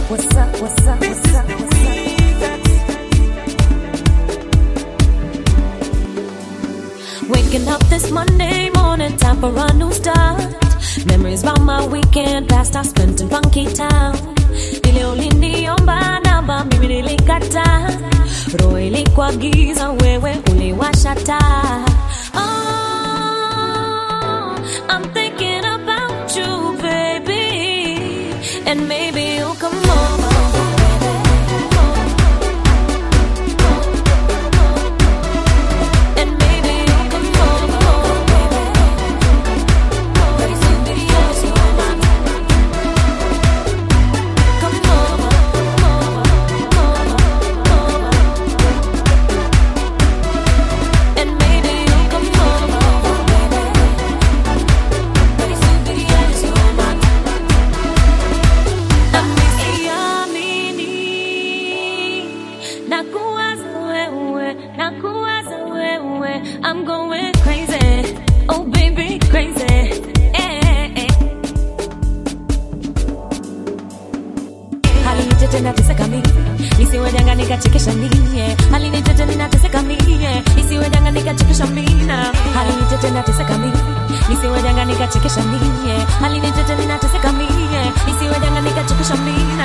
what's up, what's up, what's up, what's up? Waking up this Monday morning, time for a new start. Memories about my weekend past I spent in funky town. Ile uliniomba namba, mimi nilikataa. Roho ilikuwa giza, wewe uliwasha taa. Oh, I'm thinking about you, baby, and maybe you'll come over. And maybe you'll come over, baby. Very soon, videos, you're mine. Come over, over, over, And maybe you'll come over, baby. Very soon, videos, you're mine. Amesiamini na kuwaza wewe, na kuwaza wewe. I'm going crazy, oh baby, crazy. Eh, eh. Halinitete nateseka mimi, nisiwe janga nikachekesha mie. Halinitete ninateseka mie, nisiwe janga nikachekesha mina. Halinitete nateseka mimi, nisiwe janga nikachekesha mie. Halinitete ninateseka mie, nisiwe janga nikachekesha mina.